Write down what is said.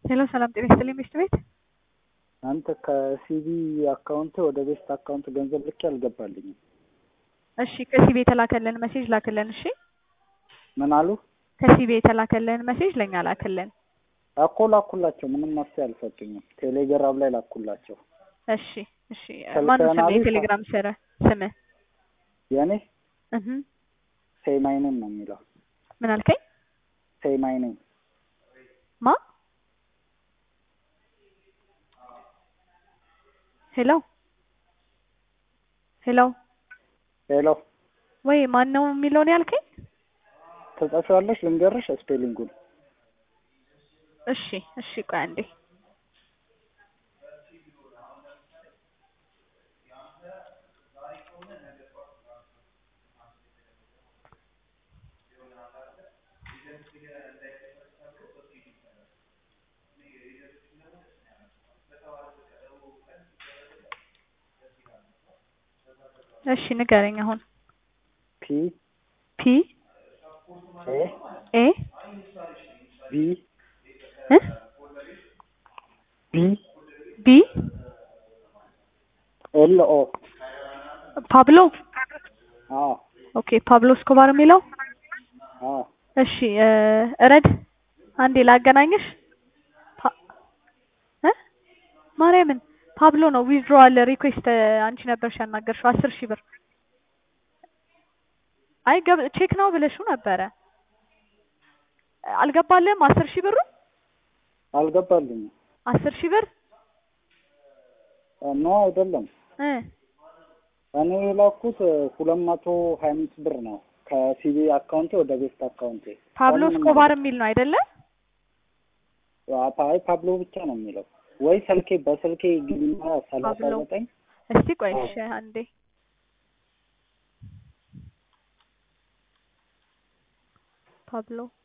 ሄሎ ሰላም ጤና ይስጥልኝ ሚስት ቤት አንተ ከሲቢ አካውንት ወደ ቤስት አካውንት ገንዘብ ልክ አልገባልኝም። እሺ ከሲቢ የተላከልን ሜሴጅ ላክልን። እሺ ምን አሉ? ከሲቢ የተላከልን ሜሴጅ ለኛ ላክልን። እኮ ላኩላቸው፣ ምንም መፍትሄ አልሰጡኝም። ቴሌግራም ላይ ላኩላቸው። እሺ እሺ ማነው ስም ስልጠና የቴሌግራም ስረ ስምህ? የእኔ እህ ሴማይነን ነው የሚለው። ምን አልከኝ? ሴማይነን ማ ሄሎ ሄሎ ሄሎ ወይ ማን ነው የሚለውን ያልከኝ? ትጽፊዋለሽ? ልንገርሽ ስፔሊንጉን። እሺ እሺ ቆይ አንዴ እሺ ንገረኝ አሁን ፒ ፒ ኤ ኤ ቢ እ ቢ ቢ ኤል ኦ ፓብሎ አዎ ኦኬ ፓብሎ እስኮባር የሚለው አዎ እሺ እ እረድ አንዴ ላገናኝሽ ፓ- እ ማርያምን ፓብሎ ነው ዊዝድሮዋል ሪኩዌስት አንቺ ነበርሽ ያናገርሽው አስር ሺህ ብር አይ ገብ ቼክ ነው ብለሽው ነበረ አልገባልህም አስር ሺህ ብሩ አልገባልኝም። አስር ሺህ ብር ኖ አይደለም፣ እ እኔ የላኩት ሁለት መቶ ሀያ አምስት ብር ነው ከሲቢ አካውንቴ ወደ ቤስት አካውንቴ። ፓብሎ ምንም እስኮባር የሚል ነው አይደለ አይ ፓብሎ ብቻ ነው የሚለው ወይ ስልኬ በስልኬ ግቢና ሰላሳ ፓብሎ። ዘጠኝ እስቲ ቆይ እሺ አንዴ ፓብሎ